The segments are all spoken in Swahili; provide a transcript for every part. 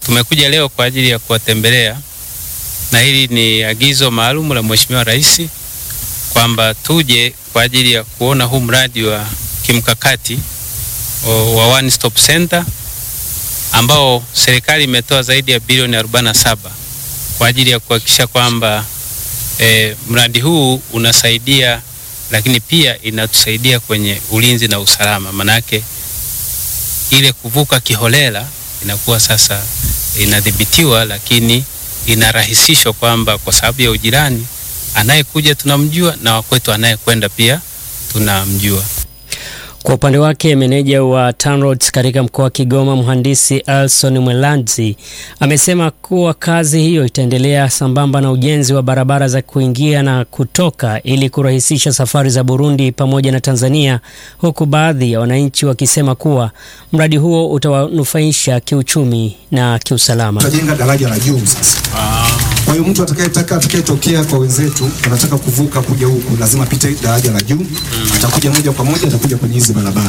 tumekuja leo kwa ajili ya kuwatembelea, na hili ni agizo maalum la Mheshimiwa Rais kwamba tuje kwa ajili ya kuona huu mradi wa kimkakati wa One Stop Center ambao serikali imetoa zaidi ya bilioni 47 kwa ajili ya kuhakikisha kwamba e, mradi huu unasaidia, lakini pia inatusaidia kwenye ulinzi na usalama. Manake ile kuvuka kiholela inakuwa sasa inadhibitiwa, lakini inarahisishwa kwamba kwa sababu ya ujirani, anayekuja tunamjua na wakwetu anayekwenda pia tunamjua. Kwa upande wake meneja wa TANROADS katika mkoa wa Kigoma mhandisi Alson Mwelanzi amesema kuwa kazi hiyo itaendelea sambamba na ujenzi wa barabara za kuingia na kutoka ili kurahisisha safari za Burundi pamoja na Tanzania, huku baadhi ya wananchi wakisema kuwa mradi huo utawanufaisha kiuchumi na kiusalama. Tutajenga daraja la juu sasa. Kwa hiyo mtu atakayetaka atakayetokea kwa wenzetu anataka kuvuka kuja huku lazima apite daraja la juu, atakuja moja kwa moja, atakuja kwenye hizi barabara.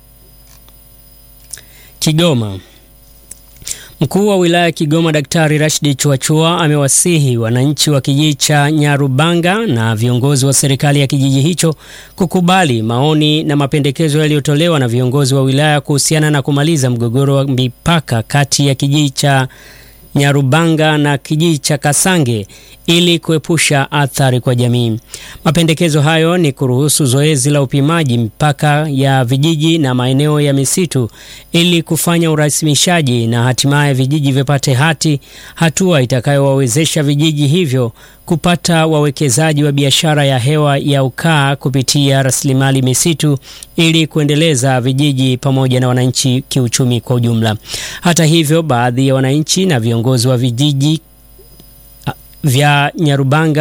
Kigoma. Mkuu wa wilaya ya Kigoma Daktari Rashidi Chuachua amewasihi wananchi wa kijiji cha Nyarubanga na viongozi wa serikali ya kijiji hicho kukubali maoni na mapendekezo yaliyotolewa na viongozi wa wilaya kuhusiana na kumaliza mgogoro wa mipaka kati ya kijiji cha Nyarubanga na kijiji cha Kasange ili kuepusha athari kwa jamii. Mapendekezo hayo ni kuruhusu zoezi la upimaji mipaka ya vijiji na maeneo ya misitu ili kufanya urasimishaji na hatimaye vijiji vipate hati, hatua itakayowawezesha vijiji hivyo kupata wawekezaji wa biashara ya hewa ya ukaa kupitia rasilimali misitu ili kuendeleza vijiji pamoja na wananchi kiuchumi kwa ujumla. Hata hivyo, baadhi ya wananchi na viongozi wa vijiji vya Nyarubanga